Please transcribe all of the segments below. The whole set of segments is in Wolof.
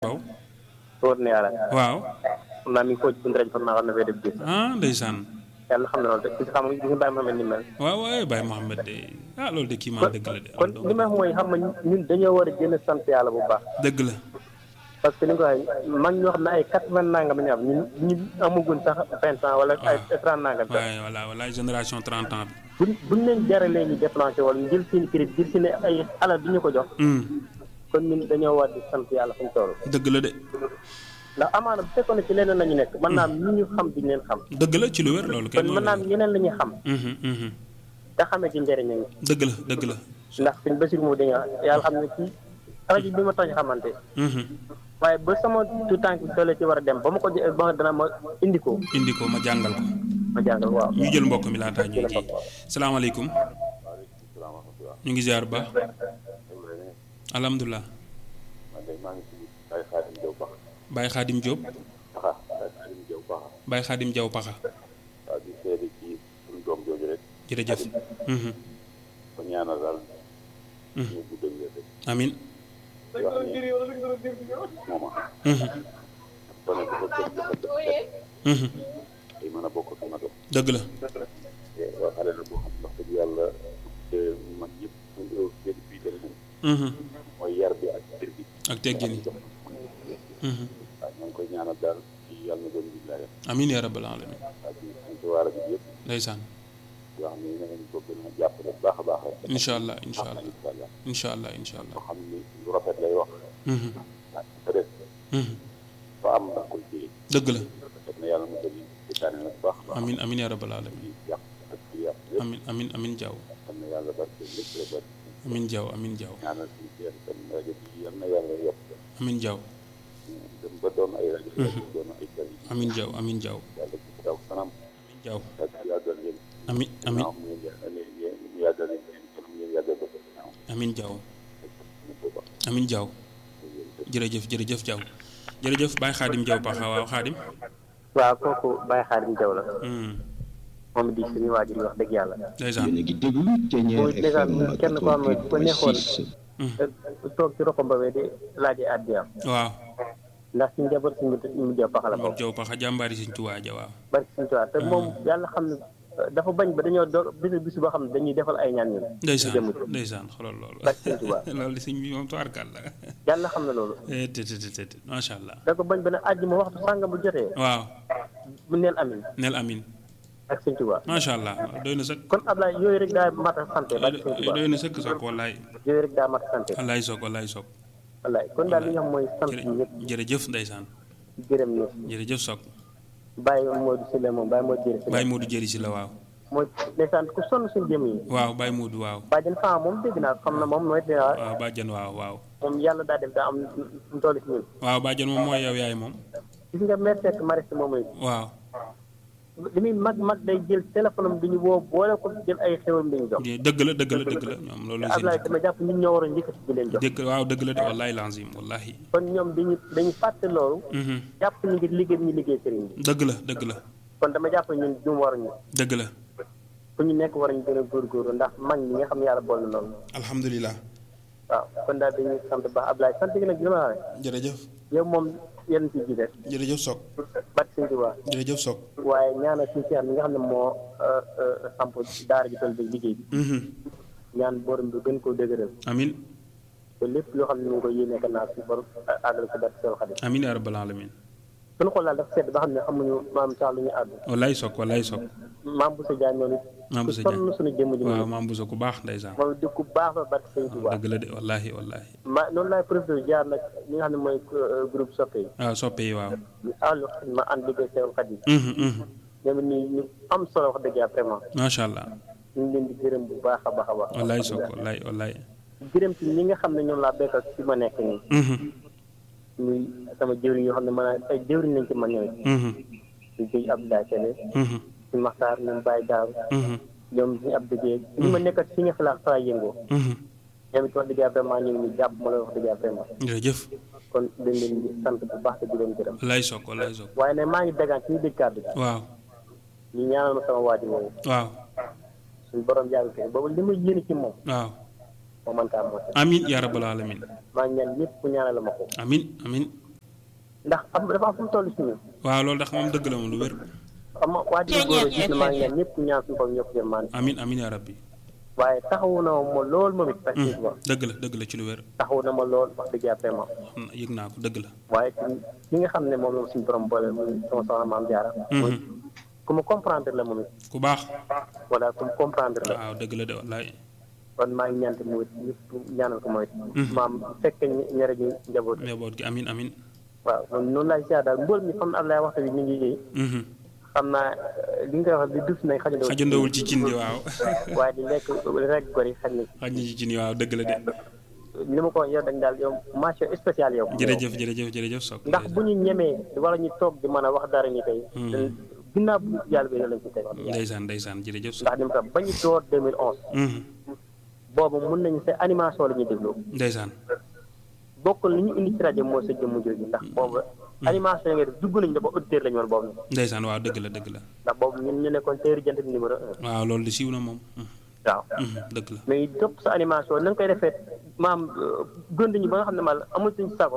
waaw wóor na yàlla waaw xam naa mi ngi foo ci bunt rajo xam naa war na fee def gis ah ndeysaan yàlla xam na loolu de gis xam nga gis nga Baye Mohamed ni mel waaw waaye Baye Mohamed de ah loolu de kii maa dëgg la de kon li ma wax mooy xam nga ñun dañoo war a gën a sant yàlla bu baax dëgg la parce que ni nga ko waxee mag ñoo xam ne ay quatre vingt nangam la ñu am ñun ñu amagun sax vingt ans wala ay trente nangam sax waaye voilà voilà génération 30 ans bi buñ buñ leen jaralee ñu déclenché wala ñu jël seen crédit jël seen ay alal du ñu ko jox hum kon ñun dañoo war di sant yàlla fu ñu toll dëgg la de ndax amaana bu fekkoon ne ci leneen la ñu nekk mën naa am ñi ñu xam duñ leen xam dëgg la ci lu wér loolu kon kenn mën naa am ñeneen la ñuy xam mhm mhm te xamee ci njëriñam dëgg la dëgg la ndax suñ basir moo dañu yàlla xam ne ci rajo bi ma tax xamante mhm waaye ba sama tu tànk bi tollee ci war a dem ba ma ko jë- ba dana ma indi ko indi ko ma jàngal ko ma jàngal waaw ñu jël mbokk mi laataa ñuy kii salaamaaleykum ñu ngi ziar ba alhamdulilah man de maa ngi tudd Baye Khadim Diaw Baxa Baye Khadim Diop Baxa Baye Khadim Diaw Baxa Baye Khadim Diaw Paxa waaw di seede ci suñu doom jooju rek jërëjëf mhm ko ñaanal daal Mhm. ñu bu dëgg rek amin di wax ne mooma mhm ko ne dafa gën dafa def mhm ay mën a bokk ak magam dëgg la te waa xale la boo xam wax dëgg yàlla te mag yëpp ñu ngi gën fii dem moom mhm mooy yar bi ak cër bi ak teggin yi jox mhm waaw ñoo ngi koy ñaanal daal ci yàlla na doon billahi amin ya rabbal alamin waaw di sant waa rajo bi yëpp ndeysaan di wax ne na ngeen ko gën a jàppale bu baax a baax rek incha allah incha allah incha allah incha allah incha allah boo xam ni lu rafet lay wax mhm ah peut-être mhm fa am da koy téye dëgg la def na yàlla mosal yi seetaane nag baax a baax amin amin ya rabbal alamin di yàq ak di yàq yëpp amin amin amin Diaw xam na yàlla barke lépp la barke amin Diaw amin Diaw ñaanal suñu seex tam rajo bi yal na yàlla yokk amin Diaw dem ba doon ay rajo doon ay télé amin Diaw amin Diaw yàlla ci daw kanam amin Diaw ak yàggal leen amin amin ginnaaw ngeen yàggal leen ñu yàggal leen kanam ngeen yàggal ko ginnaaw amin Diaw ñu ko ba amin Diaw jërëjëf jërëjëf Diaw jërëjëf Baye Khadim Diaw Paxa waaw Khadim waaw kooku Baye Xaadim Jaw la mhm moom di suñu waajur yi wax dëgg yàlla ndeysaan yéen a ngi déglu Thiéniere Muy dèjà FM kenn koo xam ne bu ko neexoon 88.6 te toog ci roxo mbawee di laaje addiyaam waaw ndax suñu njaboot suñu mu jëw paxala Mor boobu Diaw Paxa jàmbaari Sëñ Tuubaa ja waaw barki suñu tubaab te moom yàlla xam ne dafa bañ ba dañoo do bisu bisu boo xam ne dañuy defal ay ñaan ñun ndeysaan jëmm ci ndeysaan xoolal loolu barki suñu tubaab loolu sëñ bi moom tubaarkal la yàlla xam na loolu eh te te te te macha allah da ko bañ ba ne àjjuma waxtu sàngam bu jotee waaw mu neel amin nel amin ak suñu tubaab macha allah doy na sëkk kon Ablaye yooyu rek daa mat a santé barki suñu tubaab doy na sëkk soog wallaay yooyu rek daa mat a santé wallaay soog wallaay soog wallaay kon daal li nga xam mooy sant jërë ñëpp jërëjëf ndeysaan gërëm ñëpp jërëjëf soog bàyyi Modou Sylla moom bàyyi Modou Jëri Sylla Baye Modou jëri si la waaw mooy ndeysaan ku sonn suñu jëm yi waaw Baye Modou waaw bàjjen faa moom dégg naa xam na moom mooy dina waaw bàjjan waaw waaw moom yàlla daa def daa am mu toll si ñun waaw bàjjan moom mooy yow yaay moom gis nga mère Seck Mariste moom it waaw li muy mag mag day jël téléphone am di ñu woo boole ko jël ay xewam di ñu jox dëgg la dëgg la dëgg la ñoom loolu te seen Ablaye dama jàpp ñun ñoo war a njëkkati di leen jox dëgg waaw dëgg la de wallahi lazim wallahi kon ñoom dañu dañu fàtte loolu mhm jàpp ñu ngi liggéey bi ñu liggéey sëriñ bi dëgg la dëgg la kon dama jàpp ñun jum waruñu dëgg la fu ñu nekk war ñu gën a góorgóorlu ndax mag ñi nga xam ne yàlla boole noonu alhamdulilah waaw kon daal dañuy sant baax Ablaye sant gi nag li ma la wax jërëjëf yow moom yenn ci ji rek jërëjëf soog bat suñu tubaab jërëjëf soog waaye ñaanal suñu seex mi nga xam ne moo samp daara ji toll bi liggéey bi mhm ñaan borom bi gën koo dëgëral amin te lépp loo xam ne mu ngi koy yéene naa si borom àggal ko barke Seex Xadim amin ya rabbal alamin suñu xool daal dafa sedd ba xam ne amuñu maam sax lu ñu àddu wallaay soog wallaay soog maam bu sa jaay noonu maam bu sa sonn jaay suñu jëmm ji waaw moom maam bu sa ku baax ndeysaan moom di ku baax la barke Sëñ Tuubaa dëgg la de wallahi wallahi ma noonu laay profité jaar nag ñi nga xam ne mooy groupe soppe yi waaw soppe yi waaw ñu àllu ma ànd liggéey Seex Xadim mhm mhm ñoom it nii ñu am solo wax dëgg yàlla vraiment macha allah ñu ngi leen di gërëm bu baax a baax a baax wallaay soog wallaay wallaay gërëm ci ñi nga xam ne ñoom laa bekkal ci ma nekk nii mhm muy sama jëwriñ yoo xam ne man ay jëwriñ lañ ci man ñooy mhm ñu jëy Abdoulaye Sele mhm ñu Maxtaar ñoom Baye Daaru mhm ñoom ñu ab dëggee ñi ma nekkat si nga xalaat fa yëngoo mhm ñoom it wax dëgg yàlla vraiment ñu ngi ñu jàpp ma la wax dëgg yàlla vraiment jërëjëf kon dañ leen di sant bu baax te di leen gërëm wallaay soog wallaay soog waaye nag maa ngi dagaan ci ñu dégg kàddu gi waaw ñu ñaanal ma sama waajur woowu waaw suñu borom yàgg fi boobu li ma yéene ci moom waaw moo mën kaa moo amin ya rabbal alamin maa ngi ñaan ñëpp ku ñaanal ma ko amin amin ndax am dafa am fu mu toll si ñun waaw loolu ndax moom dëgg la moom lu wér xam nga waa ji góor a gis na maa ngi ñaan ñëpp ñaan suñu bopp ñëpp jëm maan amin amin yaa rabbi waaye taxawu na ma lool moom it effectivement dëgg la dëgg la ci lu wér taxawu na ma lool wax dëgg yàlla vraiment xam na yëg naa ko dëgg la waaye ki nga xam ne moom la suñu borom boole muy sama soxna maam jaara muy ku ma comprendre la moom it ku baax voilà ku ma comprendre la waaw dëgg la de wallaay kon maa ngi ñaan tamit mooy ñëpp ñaanal ko mooy maam fekk ñere ji njaboot njaboot gi amin amin waaw noonu noonu laay siyaar daal mbool mi xam ne Ablaye waxtu bi mi ngi yéey xam naa li nga wax li dus nañ xajandoo xajandowul ci cin li waaw waaye di lekk rek gor yi xaj na xaj na ci cin yi waaw dëgg la de li ma ko yow dañ daal yow mention spéciale yow jërëjëf jërëjëf jërëjëf Sock ndax bu ñu ñemee wala ñu toog di mën a wax dara ñu tey ginnaaw bu yàlla bi lañ ci teg ndeysaan ndeysaan jërëjëf Sock ndax ni mu tax ba ñu door 2011 boobu mun nañu sa animation la ñuy déglu ndeysaan bokk li ñu indi ci rajo mooy sa jëmm jooju ndax boobu animation yi nga def dugg nañu dafa auditeur lañu woon boobu ndeysaan waaw dëgg la dëgg la ndax boobu ñun ñu nekkoon teeri jant bi numéro un waaw loolu di siiw na moom waaw dëgg la mais topp sa animation na nga koy defee maam gënd ñu ba nga xam ne mal amul suñu sago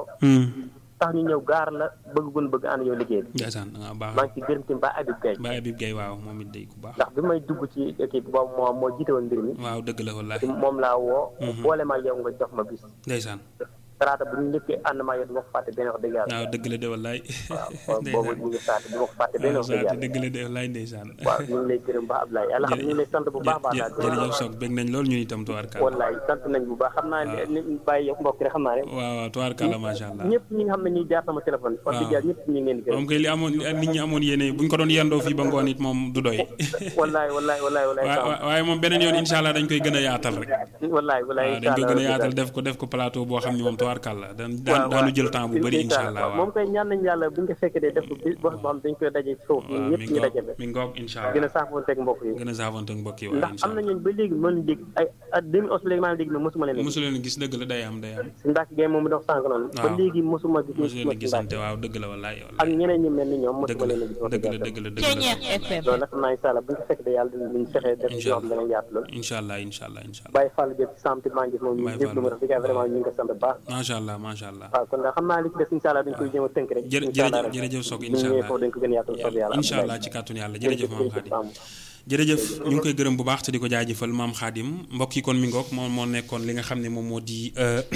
tax ñu ñëw gaar la bëgg gun bëgg ànd yow liggéey bi ndeysaan nga baax maa ngi ci gërëm tamit ba Habib Gaye ba Habib Gaye waaw moom it day ku baax ndax bi may dugg ci équipe boobu moo moo jiite woon mbir mi waaw dëgg la wallaahi moom laa woo boole ma yow nga jox ma bis ndeysaan talaata bu ñu njëkkee ànd maa yow du ma ko fàtte benn wax dëgg yàlla waaw dëgg la de wallaay waaw boobu ñu ngi saate du ma ko fàtte benn wax dëgg yàlla dëgg la de wallaay ndeysaan waaw ñu ngi lay gërëm ba Ablaye yàlla xam ñu ngi lay sant bu baax baax daal jërëjëf Sock bég nañ loolu ñun itam tubaarkàlla wallaay sant nañ bu baax xam naa ni bàyyi yow mbokk rek xam naa ne waaw waaw tubaarkàlla macha allah ñëpp ñi nga xam ne ñuy jaar sama téléphone wax dëgg yàlla ñëpp ñu ngi leen di gërëm moom kay li amoon nit ñi amoon yéene buñ ko doon yendoo fii ba ngoon it moom du doy wallaay wallaay wallaay wallaay waaye moom beneen yoon incha allah dañ koy gën a yaatal rek wallaay wallaay waaw dañ koy gën a yaatal def ko def ko plateau boo xam ne moom tubaarkàlla daan daanu jël temps bu bëri incha allah waaw moom koy ñaan nañ yàlla bu ñu ko fekkee def ko bis boo xam dañ koy daje ci suuf ñun ñëpp ñu daje mi ngoog incha allah gën a saafoonteeg mbokk yi gën a saafoonteeg mbokk yi ndax am na ñooñu ba léegi mën dégg ay at 2011 léegi maa ngi dégg mais mosuma leen mosu leen gis dëgg la day am day am si ndax game moom dox sànq noonu ba léegi mosuma gis mosu leen gisante waaw dëgg la wallaay ak ñeneen ñi mel ni ñoom mosuma leen gis dëgg la dëgg la dëgg la loolu nag xam naa incha allah bu ñu ko fekkee yàlla dinañ fexe def yoo xam danañ yaatu lool incha allah incha allah incha allah Baye Fall Diop ci samti maa ngi gis moom ñu déglu ma def vraiment ñu ngi ko sant baax macha allah macha allah waaw kon xam naa li ci des incha allah dañ koy jéem a tënk rek jërëjëf jërëjëf Sock incha allah dañ ko gën a yaatal soob yàlla incha allah ci kàttun yàlla jërëjëf maam Khadim jërëjëf ñu ngi koy gërëm bu baax te di ko jaajëfal maam Khadim mbokk yi kon mi ngoog moom moo nekkoon li nga xam ne moom moo di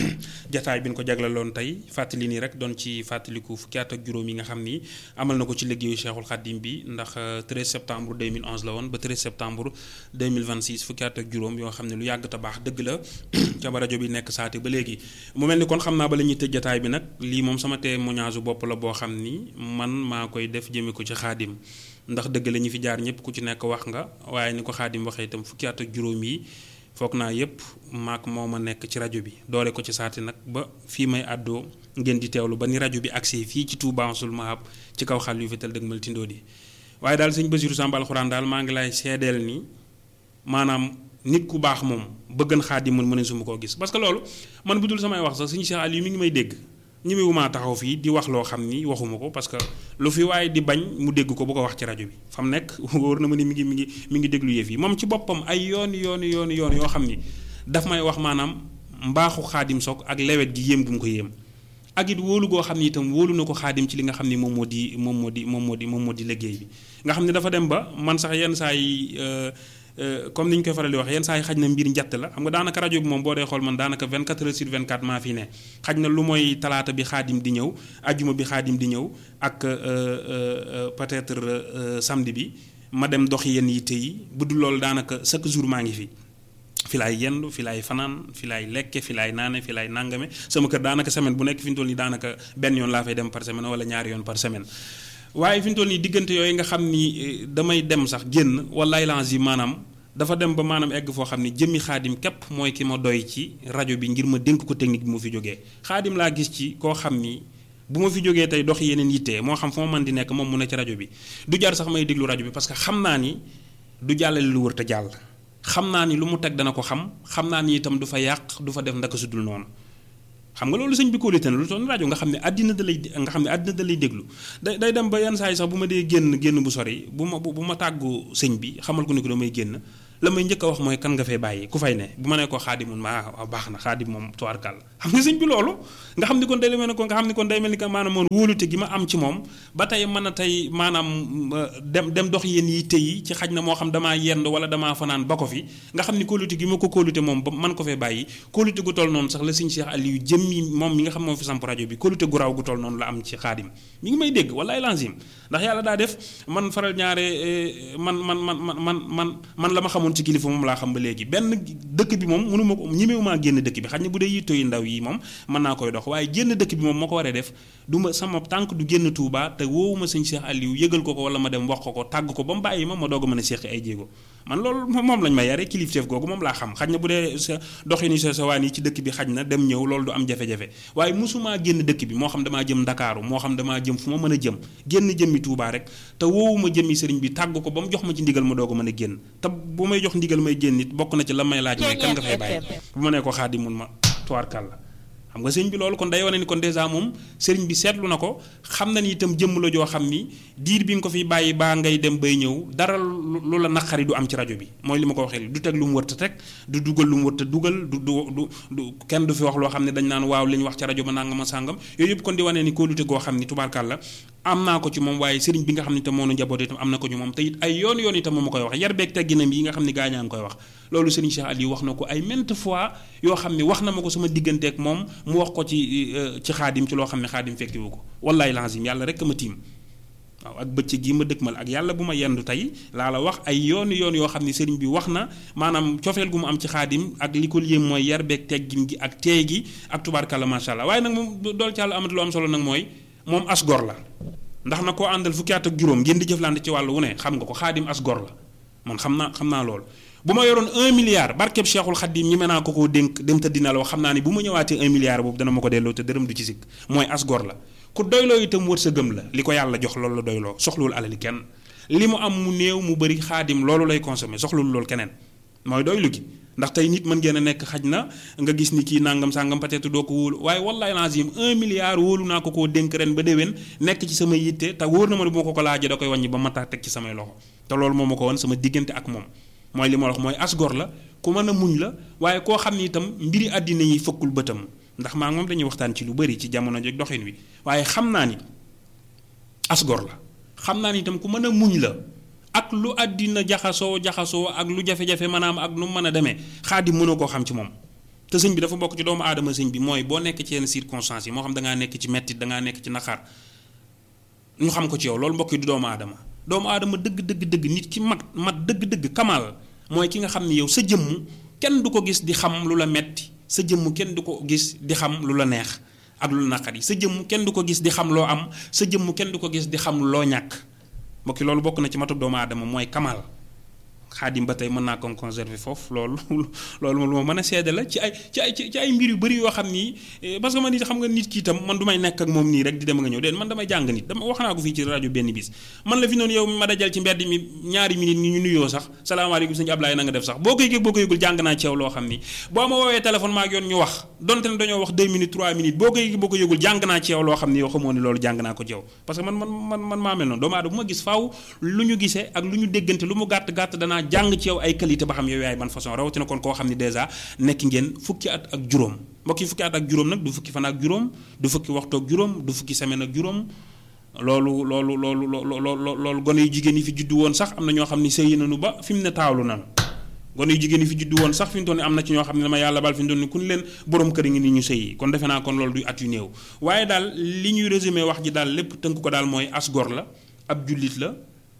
jataay bi ñu ko jaglaloon tey fàttali nii rek doon ci fàttaliku fukki at ak juróom yi nga xam ni amal na ko ci liggéeyu Cheikhul Khadim bi ndax 13 septembre 2011 la woon ba 13 septembre 2026 fukki at ak juróom yoo xam ne lu yàgg te baax dëgg la ca ba rajo bi nekk saate ba léegi mu mel ni kon xam naa ba la ñuy tëj jataay bi nag lii moom sama témoignage bopp la boo xam ni man maa koy def jëme ko ci Khadim ndax dëgg la ñu fi jaar ñëpp ku ci nekk wax nga waaye ni ko Xaadim waxee itam fukki at ak juróom yi foog naa yëpp maak moo ma nekk ci rajo bi doore ko ci saati nag ba fii may àddoo ngeen di teewlu ba ni rajo bi accès fii ci Touba Ansul Mahab ci kaw xal yu fetal dëgg mal tindoo di waaye daal sëñ Basiru Sàmb alxuraan daal maa ngi lay seedeel ni maanaam nit ku baax moom bëggan Xaadim mën mën su ma koo gis parce que loolu man bu dul samay wax sax sëñ Cheikh Aliou mi ngi may dégg ñemewumaa taxaw fii di wax loo xam ni waxuma ko parce que lu fi waaye di bañ mu dégg ko bu ko wax ci rajo bi fa mu nekk wóor na ma ni mi ngi mi ngi mi ngi déglu yëf yi moom ci boppam ay yoon yoon yoon yoon yoo xam ni daf may wax maanaam mbaaxu Xaadim Sock ak lewet gi yéem gu mu ko yéem ak it wóolu goo xam ni itam wóolu na ko Xaadim ci li nga xam ni moom moo di moom moo di moom moo di moom moo di liggéey bi nga xam ne dafa dem ba man sax yenn saa yi comme ni ñu koy faral di wax yenn saa yi xaj na mbir njatt la xam nga daanaka rajo bi moom boo dee xool man daanaka 24 heures sur 24 maa fi ne xaj na lu mooy talaata bi xaadim di ñëw ajjuma bi xaadim di ñëw ak peut-être samedi bi ma dem doxi yenn yitte yi bu dul loolu daanaka chaque jour maa ngi fi. fi laay yendu fi laay fanaan fi laay lekke fi laay naane fi laay nangame sama kër daanaka semaine bu nekk fi mu toll nii daanaka benn yoon laa fay dem par semaine wala ñaari yoon par semaine. waaye fi mu toll nii diggante yooyu nga xam ni damay dem sax génn wallaay lange yi maanaam dafa dem ba maanaam egg foo xam ni jëmmi xaadim képp mooy ki ma doy ci rajo bi ngir ma dénk ko technique bi mu fi jógee xaadim laa gis ci koo xam ni bu ma fi jógee tey dox yeneen yitte moo xam fu ma mën di nekk moom mu ne ci rajo bi du jar sax may déglu rajo bi parce que xam naa ni du jàllale lu wër te jàll xam naa ni lu mu teg dana ko xam xam naa ni itam du fa yàq du fa def ndaka sudul noonu xam nga loolu sëñ bi kóolite na lu toon rajo nga xam ne àddina da lay nga xam ne àddina da lay déglu day day dem ba yenn saa yi sax bu ma dee génn génn bu sori bu ma bu ma tàggu sëñ bi xamal ko ni ko damay génn la may njëkk a wax mooy kan nga fay bàyyi ku fay ne bu ma nee ko xaadim mun ma ah baax na xaadim moom tuwaarkal xam nga sëñ bi loolu nga xam ni kon day mel ni ko nga xam ni kon day mel ni que maanaam moom wóolute gi ma am ci moom ba tey mën a tey maanaam dem dem dox yéen yi tëyi ci xaj na moo xam damaa yend wala damaa fanaan ba ko fi nga xam ni kóolute gi ma ko kóolute moom ba man ko fee bàyyi kóolute gu toll noonu sax la sëñ Cheikh Aliou jëmmi moom mi nga xam moo fi samp rajo bi kóolute gu raw gu toll noonu la am ci xaadim mi ngi may dégg wallaay lanzim ndax yàlla daa def man faral ñaare man man man man man man man la ma xamoon ci kilifa moom laa xam ba léegi benn dëkk bi moom mënu ma ko ñemewumaa génn dëkk bi xaj na bu dee yittoo yu ndaw yi moom mën naa koy dox waaye génn dëkk bi moom moo ko waree def du ma sama tànk du génn Touba te woowuma sëñ Cheikh Aliou yëgal ko ko wala ma dem wax ko ko tàgg ko ba mu bàyyi ma ma doog a mën a seqi ay jéego man loolu moom lañ ma yare kilifteef googu moom laa xam xaj na bu dee sa doxinu sa sawaan yi ci dëkk bi xaj na dem ñëw loolu du am jafe-jafe waaye mosumaa génn dëkk bi moo xam damaa jëm Ndakaaru moo xam damaa jëm fu ma mën a jëm génn jëmmi Touba rek te woowuma jëmmi sëriñ bi tàgg ko ba mu jox ma ci ndigal ma doog a mën a génn te bu may jox ndigal may génn nit bokk na ci la may laaj mooy kan nga fay bàyyi bu ma nee ko xaadi mun ma tuwaarkal la xam nga sëriñ bi loolu kon day wane ni kon dèjà moom sëriñ bi seetlu na ko xam na ni itam jëmm la joo xam ni diir bi nga ko fi bàyyi baa ngay dem bay ñëw dara lu la naqari du am ci rajo bi mooy li ma ko waxee du teg lu mu wërta teg du dugal lu mu wërta dugal du du du du kenn du fi wax loo xam ne dañ naan waaw li ñu wax ci rajo ba nangama sàngam yooyu yëpp kon di wane ni kóolute goo xam ni tubaarkal la am naa ko ci moom waaye sëriñ bi nga xam ne itam moo nu njaboot itam am na ko ci moom te it ay yoon yoon itam moom ma koy wax yar beeg tegginam yi nga xam ne gaañaa ngi koy wax loolu sëriñ Cheikh Aliou wax na ko ay maintes fois yoo xam ne wax na ma ko sama digganteeg moom mu wax ko ci ci xaadim ci loo xam ne xaadim fekkiwu ko wallaay lazim yàlla rek ma tiim waaw ak bëccëg gi ma dëkkmal ak yàlla bu ma yendu tey laa la wax ay yoon yoon yoo xam ne sëriñ bi wax na maanaam cofeel gu mu am ci xaadim ak li ko yéem mooy yar beeg teggin gi ak teey gi ak tubaarkàlla macha allah waaye nag moom dool ci yàlla amati lu am solo nag mooy moom as gor la ndax na koo àndal fukki at ak juróom ngeen di jëflante ci wàllu wu ne xam nga ko xaadim as gor la man xam naa xam naa loolu bu ma yoroon un milliard barkeb cheikhul xadim ñi mën naa ko koo dénk dem te dina la wax xam naa ni bu ma ñëwaatee un milliard boobu dana ma ko delloo te dërëm du ci sikk mooy as gor la ku doyloo itam wër sa gëm la li ko yàlla jox loolu la doyloo soxlul alali kenn li mu am mu néew mu bëri xaadim loolu lay consommé soxlul loolu keneen mooy doylu gi ndax tey nit mën ngeen a nekk xaj na nga gis ni kii nangam sangam peut-être doo ko wóolu waaye wallahi lazim un milliard wóolu naa ko koo dénk ren ba déwén nekk ci sama yitte te wóor na ma ne bu ma ko ko laajee da koy wàññi ba ma tax teg ci samay loxo te loolu moo ma ko woon sama diggante ak moom mooy li ma wax mooy asgor la ku mën a muñ la waaye koo xam ni itam mbiri àddina yi fëkkul bëtam ndax maa moom dañuy waxtaan ci lu bari ci jamono jog doxin wi waaye xam naa ni asgor la xam naa ni itam ku mën a muñ la ak lu àddina jaxasoo jaxasoo ak lu jafe-jafe maanaam ak nu mu mën a demee xaadim mënoo koo xam ci moom te sëñ bi dafa bokk ci doomu aadama sëñ bi mooy boo nekk ci yenn circonstances yi moo xam da ngaa nekk ci mettit da ngaa nekk ci naqar ñu xam ko ci yow loolu mbokk yi du doomu aadama doomu aadama dëgg dëgg dëgg nit ki mat mat dëgg dëgg kamal mooy ki nga xam ni yow sa jëmm kenn du ko gis di xam lu la metti sa jëmm kenn du ko gis di xam lu la neex ak lu la naqari sa jëmm kenn du ko gis di xam loo am sa jëmm kenn du ko gis di xam loo ñàkk mbokki loolu bokk na ci matub doomu aadama mooy kamal xaadim ba tey mën naa ko conserver foofu loolu loolu lu ma mën a seede la ci ay ci ay ci ay mbir yu bëri yoo xam ni parce que man nit xam nga nit ki itam man du may nekk ak moom nii rek di dem nga ñëw déen man damay jàng nit dama wax naa ko fii ci rajo benn bis man la fi noonu yow ma dajal ci mbedd mi ñaari minute ni ñu nuyoo sax salaamaaleykum sëñ Ablaye na nga def sax boo koy yëg boo ko yëgul jàng naa ci yow loo xam ni boo ma woowee téléphone maa ak yoon ñu wax donte ne dañoo wax 2 minutes 3 minutes boo ko yëg boo ko yëgul jàng naa ci yow loo xam ni yow xamoo ni loolu jàng naa ko ci yow parce que man man man man maa mel noonu doomu aadama bu ma gis faaw lu ñu gisee ak lu ñu déggante lu mu gàtt gàtt danaa jàng ci yow ay qualité ba xam yow yaay ban façon rawatina kon koo xam ni dèjà nekk ngeen fukki at ak juróom mbokk yi fukki at ak juróom nag du fukki fan ak juróom du fukki waxtu ak juróom du fukki semaine ak juróom loolu loolu loolu loolu loolu gone yu jigéen yi fi juddu woon sax am na ñoo xam ni sëyi nañu ba fi mu ne taawlu nañu gone yu jigéen yi fi juddu woon sax fi mu toll nii am na ci ñoo xam ne dama yàlla bal fi mu toll nii ku ñu leen borom kër ngi ni ñu sëyi kon defe naa kon loolu du at yu néew waaye daal li ñuy résumé wax ji daal lépp tënk ko daal mooy as gor la ab jullit la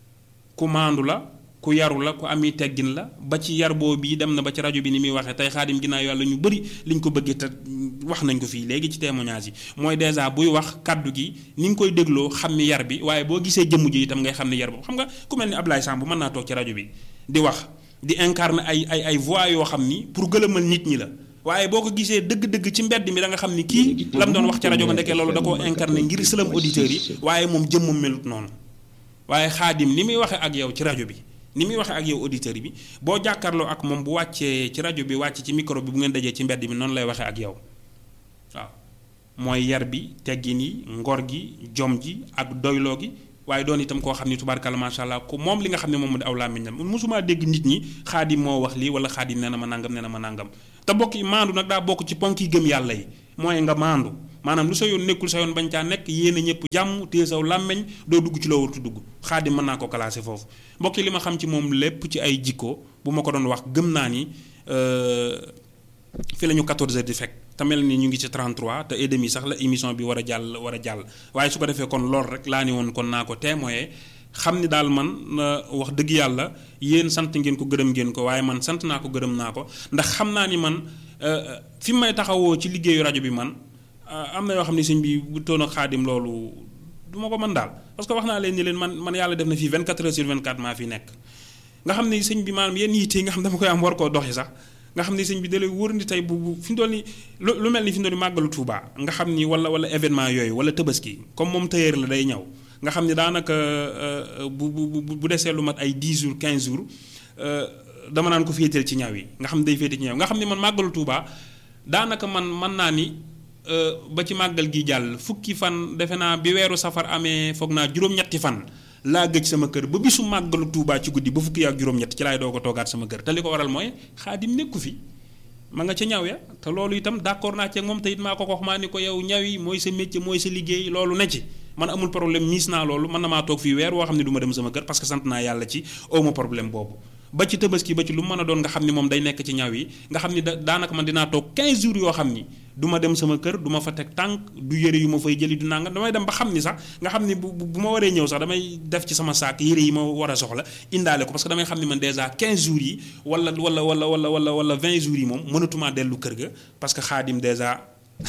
ku maandu la ku yaru la ku ami teggin la ba ci yar boo bii dem na ba ci rajo bi ni muy waxee tey xaadim ginnaaw yàlla ñu bëri liñ ko bëggee te wax nañ ko fii léegi ci témoignage yi mooy dèjà buy wax kaddu gi ni nga koy dégloo xam ni yar bi waaye boo gisee jëmm ji itam ngay xam ni yar boobu xam nga ku mel ni Ablaye Samb mën naa toog ci rajo bi di wax di incarner ay ay ay voix yoo xam ni pour gëlëmal nit ñi la waaye boo ko gisee dëgg-dëgg ci mbedd mi da nga xam ni kii lam doon wax ci rajo ba ndekee loolu da koo incarner ngir sëlam auditeurs yi waaye moom jëmmam melut noonu waaye xaadim ni muy waxee ak yow ci rajo bi ni muy waxee ak yow auditeur bi boo jàkkaarloo ak moom bu wàccee ci rajo bi wàcc ci micro bi bu ngeen dajee ci mbedd bi noonu lay waxee ak yow waaw mooy yar bi teggin yi ngor gi jom ji ak doyloo gi waaye doon itam koo xam ni tubaarkalla macha allah ko moom li nga xam ne moom mu di aw làmmiñam mosumaa dégg nit ñi xaadim moo wax lii wala xaadim nee na ma nangam nee na ma nangam te bokk yi maandu nag daa bokk ci ponk yi gëm yàlla yi mooy nga maandu maanaam lu sa yoon nekkul sa yoon bañ caa nekk yéene ñëpp jàmm téye saw làmmeñ doo dugg ci loo wartu dugg xaadim mën naa ko classé foofu mbokk yi li ma xam ci moom lépp ci ay jikko bu ma ko doon wax gëm naa ni fi la ñu 14 heures di fekk te mel ni ñu ngi ci 33 te et demi sax la émission bi war a jàll war a jàll waaye su ko defee kon lool rek laa ni woon kon naa ko témoigner xam ni daal man wax dëgg yàlla yéen sant ngeen ko gërëm ngeen ko waaye man sant naa ko gërëm naa ko ndax xam naa ni man fi may taxawoo ci liggéeyu rajo bi man am na yoo xam ne sëñ bi bu toon ak xaadim loolu du ma ko mën daal parce que wax naa leen ni leen man man yàlla def na fii 24 heures sur 24 maa fi nekk nga xam ne sëñ bi maanaam yenn yitte yi nga xam dama koy am war koo doxi sax nga xam ni sëñ bi da lay wóor ni tey bu bu fi mu toll nii lu mel ni fi mu toll nii màggalu Tuuba nga xam ni wala wala événement yooyu wala tabaski comme moom tailleur la day ñëw nga xam ni daanaka bu bu bu desee lu mat ay 10 jours 15 jours dama naan ko féeteel ci ñaw yi nga xam ne day féete ci ñaw nga xam ni man màggalu Tuuba daanaka man mën naa ni ba ci màggal gi jàll fukki fan defe naa bi weeru safar amee foog naa juróom-ñetti fan laa gëj sama kër ba bisu màggalu Tuubaa ci guddi ba fukki ak juróom-ñett ci laay doo ko toogaat sama kër te li ko waral mooy xaadim nekku fi ma nga ca ñaw ya te loolu itam d'accord naa ci ak moom te it maa ko wax maa ni ko yow ñaw yi mooy sa métier mooy sa liggéey loolu ne ci man amul problème miis naa loolu mën na maa toog fii weer woo xam ne du ma dem sama kër parce que sant naa yàlla ci awma problème boobu ba ci tabaski ba ci lu mën a doon nga xam ni moom day nekk ci ñaw yi nga xam ni da daanaka man dinaa toog 15 jours yoo xam ni du ma dem sama kër du ma fa teg tànk du yëre yu ma fay jëli du nanga damay dem ba xam ni sax nga xam ni bu bu ma waree ñëw sax damay def ci sama saak yëre yi ma war a soxla indaale ko parce que damay xam ni man déjà 15 jours yi wala wala wala wala wala wala 20 jours yi moom mënatumaa dellu kër ga parce que xaadim déjà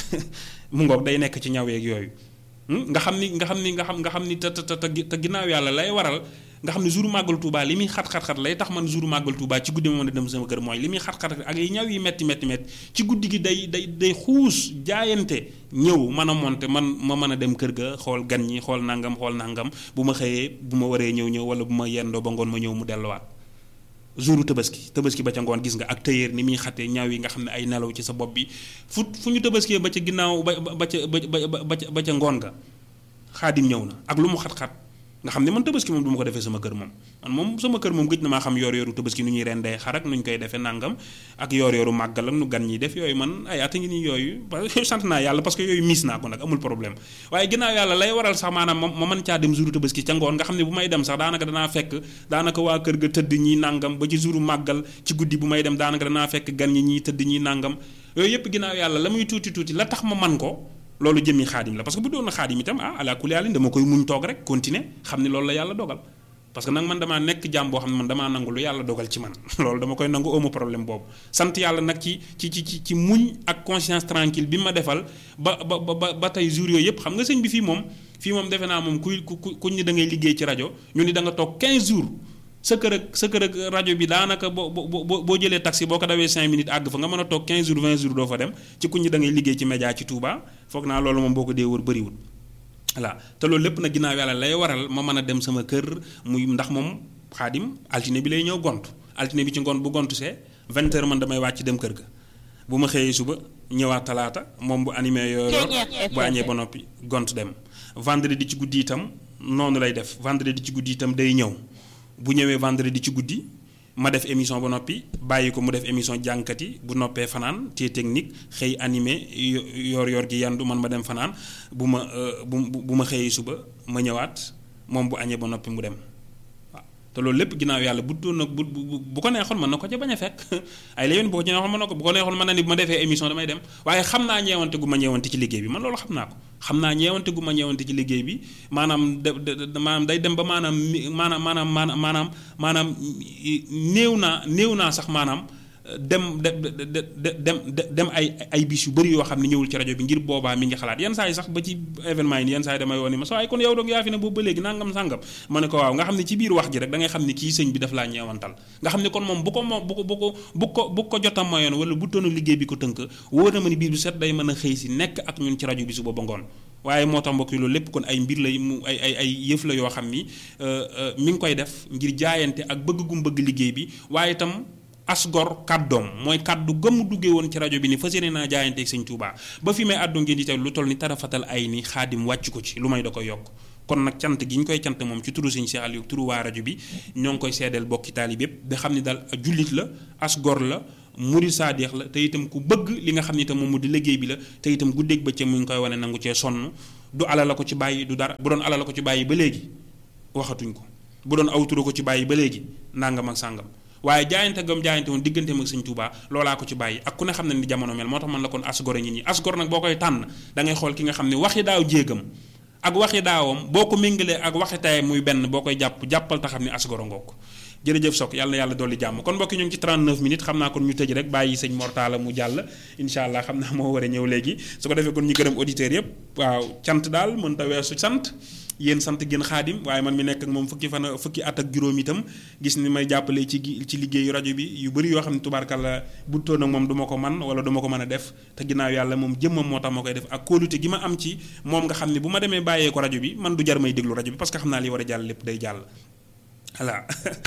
mu ngoog day nekk ci ñaw yeeg yooyu nga xam ni nga xam ni nga xam nga xam ni te te te ginnaaw yàlla lay waral nga xam ne jour màggal Touba li muy xat-xat-xat lay tax man jour màggal Touba ci guddi ma mën a dem sama kër mooy li muy xat-xat ak yi ñaw yi metti metti metti ci guddi gi day day day xuus jaayante ñëw mën a monte man ma mën a dem kër ga xool gan ñi xool nangam xool nangam bu ma xëyee bu ma waree ñëw ñëw wala bu ma yendoo ba ngoon ma ñëw mu delluwaat jouru tabaski tabaski ba ca ngoon gis nga ak tëyeer ni muy xatee ñaaw yi nga xam ne ay nelaw ci sa bopp bi fu fu ñu tabaskee ba ca ginnaaw ba ba ca ba ba ca ngoon ga xaadim ñëw na ak lu mu xat-xat nga xam ne man tabaski moom du ma ko defee sama kër moom man moom sama kër moom gëj na maa xam yoor yooru tabaski nu ñuy rendee xar ak nu ñu koy defee nangam ak yoor yooru màggal ak nu gan ñiy def yooyu man ay at a ngi nii yooyu sant naa yàlla parce que yooyu miis naa ko nag amul problème waaye ginnaaw yàlla lay waral sax maanaam ma mën caa dem jouru tabaski ca ngoon nga xam ne bu may dem sax daanaka danaa fekk daanaka waa kër ga tëdd ñi nangam ba ci jouru màggal ci guddi bu may dem daanaka danaa fekk gan ñi ñiy tëdd ñi nangam yooyu yëpp ginnaaw yàlla la muy tuuti tuuti la tax ma man ko loolu jëmmi xaadim la parce que bu doon na xaadim itam ah ala kulli yàlla dama koy muñ toog rek continuer xam ni loolu la yàlla dogal parce que nag man damaa nekk jàmm boo xam ne man damaa nangu lu yàlla dogal ci man loolu dama koy nangu amu problème boobu sant yàlla nag ci ci ci ci muñ ak conscience tranquille bi ma defal ba ba ba ba tey jour yooyu yëpp xam nga sëñ bi fii moom fii moom defe naa moom kuy ku kuñ ni da ngay liggéey ci rajo ñu ni da nga toog 15 jours sa kër ak sa kër ak rajo bi daanaka boo boo boo jëlee taxi boo ko dawee 5 minutes àgg fa nga mën a toog 15 jours 20 jours doo fa dem ci kuñ ñi da ngay liggéey ci média ci Touba foog naa loolu moom boo ko dee wër bëriwul. voilà te loolu lépp nag ginnaaw yàlla lay waral ma mën a dem sama kër muy ndax moom xaadim altine bi lay ñëw gont altine bi ci ngoon bu gontu see 20 heures man damay wàcc dem kër ga bu ma xëyee suba ñëwaat talaata moom bu animé yooyu bu añee ba noppi gont dem vendredi ci guddi itam noonu lay def vendredi ci guddi itam day ñëw. bu ñëwee vendredi ci guddi ma def émission ba noppi bàyyi ko mu def émission jànkat yi bu noppee fanaan té technique xëy animé yor yor gi yandu man ma dem fanaan bu ma bu bu ma xëyee suba ma ñëwaat moom bu añee ba noppi mu dem waaw te loolu lépp ginnaaw yàlla bu doon nag bu bu ko neexoon mën na ko ca bañ a fekk ay la yoon bu ko ci neexoon mën na ko bu ko neexoon mën na ni bu ma defee émission damay dem waaye xam naa ñeewante gu ma ñeewante ci liggéey bi man loolu xam naa ko xam naa ñeewante gu ma ñeewante ci liggéey bi maanaam de maanaam day dem ba maanaam maanaam maanaam maanaam maanaam néew naa néew naa sax maanaam dem de dem dem ay ay bis yu bëri yoo xam ne ñëwul ci rajo bi ngir boobaa mi ngi xalaat yenn saa yi sax ba ci événement yi yenn saa yi damay woon ni ma sa waaye kon yow doog yaa fi ne boobu ba léegi nangam sàngam ma ne ko waaw nga xam ne ci biir wax ji rek da ngay xam ne kii sëñ bi daf laa ñeewantal nga xam ne kon moom bu ko moom bu ko bu ko bu ko bu ko jotam mayoon wala bu toonu liggéey bi ko tënk wóor na ma ni biir bu set day mën a xëy si nekk ak ñun ci rajo bi su booba ngoon waaye moo tax mbokk yi loolu lépp kon ay mbir lay mu ay ay ay yëf la yoo xam ni mi ngi koy def ngir jaayante ak bëgg gum bëgg liggéey bi waaye itam asgor kàddoom mooy kàddu gëmu duggee woon ci rajo bi ni fas yéene naa jaayante ak sëñ Touba ba fi may àddu ngeen di teew lu toll ni tarafatal ay ni xaadim wàcc ko ci lu may da ko yokk kon nag cant gi ñu koy cant moom ci turu sëñ Cheikh Aliou turu waa rajo bi ñoo ngi koy seedeel bokki taalib yépp da xam ne daal jullit la as gor la murid saadeex la te itam ku bëgg li nga xam ne itam moom mu di liggéey bi la te itam guddeeg bëccëg mu ngi koy wane nangu cee sonn du ala la ko ci bàyyi du dara bu doon ala la ko ci bàyyi ba léegi waxatuñ ko bu doon awturo ko ci bàyyi ba léegi nangam ak sàngam waaye jaayante gam jaayante woon diggante ak sëñ Touba loolaa ko ci bàyyi ak ku ne xam ne ni jamono mel moo tax man la kon asgor ñi ñi asgor nag boo koy tànn da ngay xool ki nga xam ne waxi daaw jéegam ak waxi daawam boo ko méngalee ak waxi tayam muy benn boo koy jàpp jàppal ta xam ne asgoro ngoog jërëjëf Sok yàlla na yàlla dolli jàmm kon mbokki ñu ngi ci 39 minutes xam naa kon ñu tëj rek bàyyi sëñ Mortala mu jàll incha allah xam naa moo war a ñëw léegi su ko defee kon ñu gërëm auditeurs yëpp waaw cant daal mën ta weesu sant yéen sant gën xaadim waaye man mi nekk ak moom fukki fan fukki at ak juróom itam gis ni may jàppale ci ci liggéeyu rajo bi yu bëri yoo xam ne tubaarkàlla bu toon ak moom du ma ko man wala du ma ko mën a def te ginnaaw yàlla moom jëmmam moo tax ma koy def ak kóolute gi ma am ci moom nga xam ne bu ma demee bàyyee ko rajo bi man du jar may déglu rajo bi parce que xam naa li war a jàll lépp day jàll voilà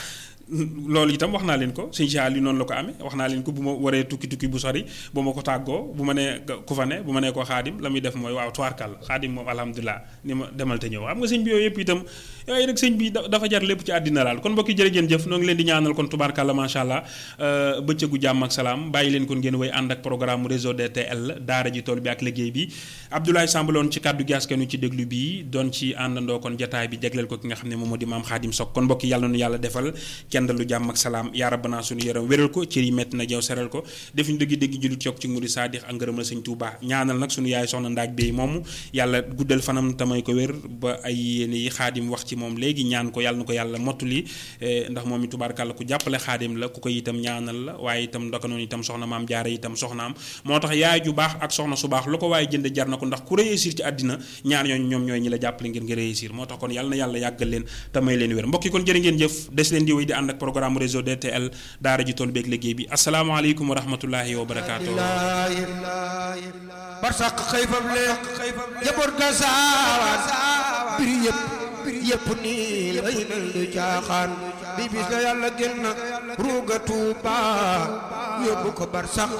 loolu itam wax naa leen ko sëñ Cheikh Aliou noonu la ko amee wax naa leen ko bu ma waree tukki tukki bu sori bu ma ko tàggoo bu ma nee ku fa ne bu ma nee ko xaadim la muy def mooy waaw tuwaarkal xaadim moom alhamdulilah ni ma demal te ñëw xam nga sëñ bi yooyu yëpp itam yooyu rek sëñ bi dafa jar lépp ci àddina laal kon mbokki jërë ngeen jëf noo ngi leen di ñaanal kon tubaarkàlla macha allah bëccëgu jàmm ak salaam bàyyi leen kon ngeen way ànd ak programme réseau DTL daara ji tool bi ak liggéey bi Abdoulaye Samb loon ci kàddu gi askanu ci déglu bi doon ci àndandoo kon jataay bi jagleel ko ki nga xam ne moom moo di maam xaadim Sok kon mbokki yàlla nu yàlla defal kenn lu jàmm ak salaam yaa rabbana suñu yaram wéral ko cër yi métti na jaw seral ko defuñu dëgg dëgg jullit yokk ci ngudi saadix ak ngërëm la sëñ Tuuba ñaanal nag suñu yaay soxna ndaag bay moomu yàlla guddal fanam tamay ko wér ba ay yéene yi xaadim wax ci moom léegi ñaan ko yàlla na ko yàlla mottuli ndax moom i tubaarkàlla ku jàppale xaadim la ku ko itam ñaanal la waaye itam ndaka noonu itam soxna maam jaara itam soxnaam moo tax yaay ju baax ak soxna su baax lu ko waaye jënd jar na ko ndax ku réussir ci àddina ñaar ñooñu ñoom ñooy ñi la jàppale ngir nga réussir moo tax kon yàlla na yàlla yàggal leen tamay leen wér mbokki kon jërë ngeen jëf des leen di wéy di ànd ak programme réseau DTL daara ji tool beeg liggéey bi asalaamaaleykum wa rahmatullahi wa barakaatu barsak xëy fam leen jaboot ga saawaan biri yëpp yëpp nii lay mel du caaxaan bi bis la yàlla génn ruuga tuuba yóbbu ko barsak